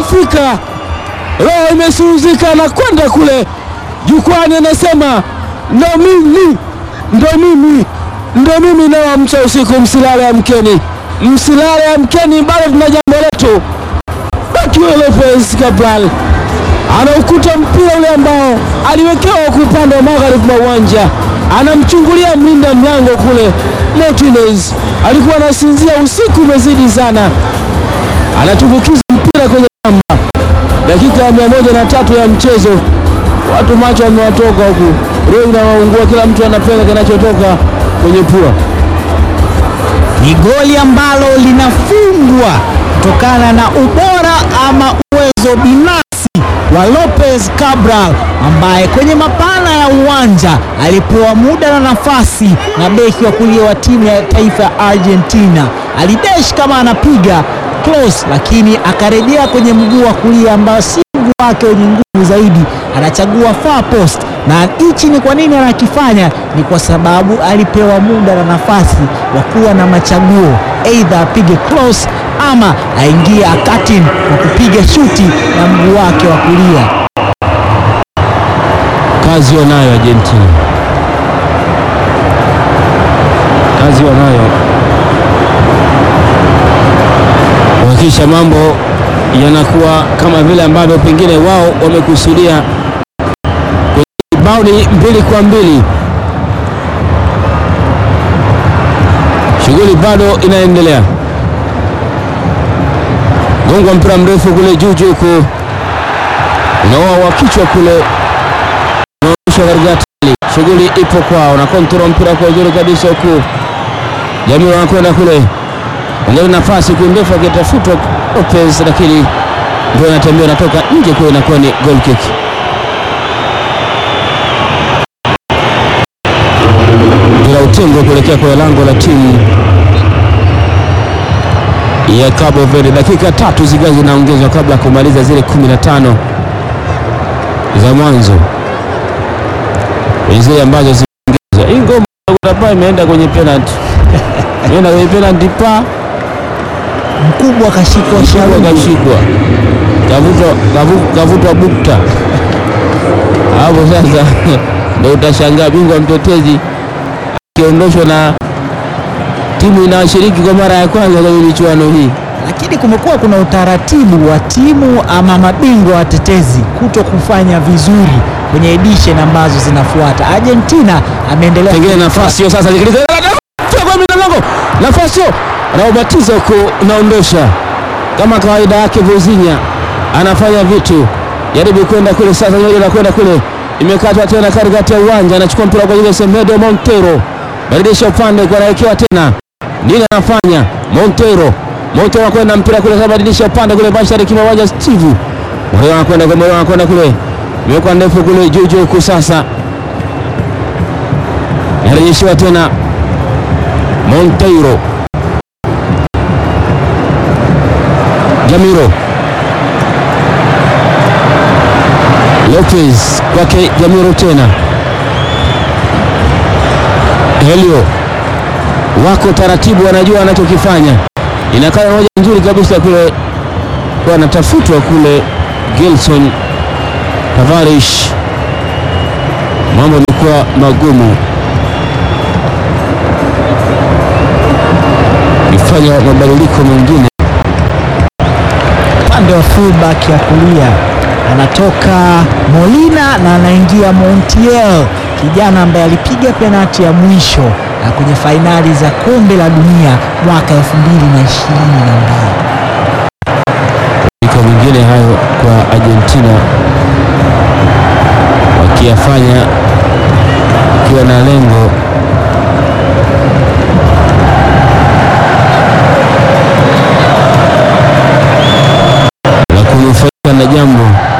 imefika, roho imesuhuzika, anakwenda kule jukwani, anasema ndo mimi, ndo mimi, ndo mimi naamsha usiku, msilale amkeni, msilale amkeni, bado tuna jambo letu. Bakio Lopez Cabral anaukuta mpira ule ambao aliwekewa kwa upande wa magharibi mwa uwanja, anamchungulia mlinda mlango kule. Martinez alikuwa anasinzia, usiku umezidi sana, anatumbukiza mpira kwenye kamba. Dakika ya mia moja na tatu ya mchezo, watu macho wamewatoka huku, roho inawaungua, kila mtu anapenda kinachotoka kwenye pua. Ni goli ambalo linafungwa kutokana na ubora ama uwezo binafsi wa Lopez Cabral ambaye kwenye mapana ya uwanja alipewa muda na nafasi na beki wa kulia wa timu ya taifa ya Argentina. Alidesh kama anapiga close, lakini akarejea kwenye mguu wa kulia ambao si mguu wake wenye nguvu zaidi, anachagua far post. Na hichi ni kwa nini anakifanya? Ni kwa sababu alipewa muda na nafasi wa kuwa na machaguo, aidha apige close ama aingie akatin kwa kupiga shuti na mguu wake wa kulia. Kazi wanayo Argentina, kazi wanayo kuhakikisha mambo yanakuwa kama vile ambavyo pengine wao wamekusudia. Kwenye bao ni mbili kwa mbili, shughuli bado inaendelea. Gongwa mpira mrefu kule juu juu, huku unaoa wa kichwa kule unaonyesha katika hatari. Shughuli ipo kwao na kontrol mpira kwa uzuri kabisa, huku Jamii wanakwenda kule ongeza nafasi kundefu akitafutwa Lopez, lakini ndio anatembea anatoka nje kule, inakuwa ni goal kick. Mpira utengo kuelekea kwenye lango la timu ya Cabo Verde. Dakika tatu zikiwa zinaongezwa kabla ya kumaliza zile 15 za mwanzo zile ambazo zimeongezwa. Hii ngoma hapa imeenda kwenye penalty, imeenda kwenye penalty pa Mkubwa kashikwa Shikwa shauri. kashikwa kavutwa kavu- kavutwa bukta hapo sasa ndo utashangaa bingwa mtetezi akiondoshwa na timu inayoshiriki kwa mara ya kwanza kwenye michuano hii. Lakini kumekuwa kuna utaratibu wa timu ama mabingwa watetezi kuto kufanya vizuri kwenye edition ambazo zinafuata. Argentina ameendelea Pengine nafasi hiyo sasa sikiliza, kwa mlango nafasi hiyo anaubatiza huko unaondosha kama kawaida yake. Vozinya anafanya vitu, jaribu kwenda kule sasa, moja na kwenda kule, imekatwa tena katikati ya uwanja, anachukua mpira kwa ajili ya Semedo Montero, badilisha upande kwa anawekewa tena, nini anafanya Montero? Montero anakwenda mpira kule, sasa badilisha upande kule, mashariki mwa uwanja Steve Moyo anakwenda kwa Moyo anakwenda kule, imekuwa ndefu kule juu juu huku sasa narejeshiwa tena Monteiro Jamiro Lopez kwake Jamiro tena Helio wako taratibu, wanajua wanachokifanya. Inakaa moja nzuri kabisa kule, kwa anatafutwa kule Gelson Tavares, mambo yamekuwa magumu ifanya mabadiliko mengine. upande wa fullback ya kulia anatoka Molina na anaingia Montiel, kijana ambaye alipiga penati ya mwisho na kwenye fainali za kombe la dunia mwaka 2022. Mabadiliko mengine hayo kwa Argentina wakiyafanya ikiwa na lengo la kunufaika na jambo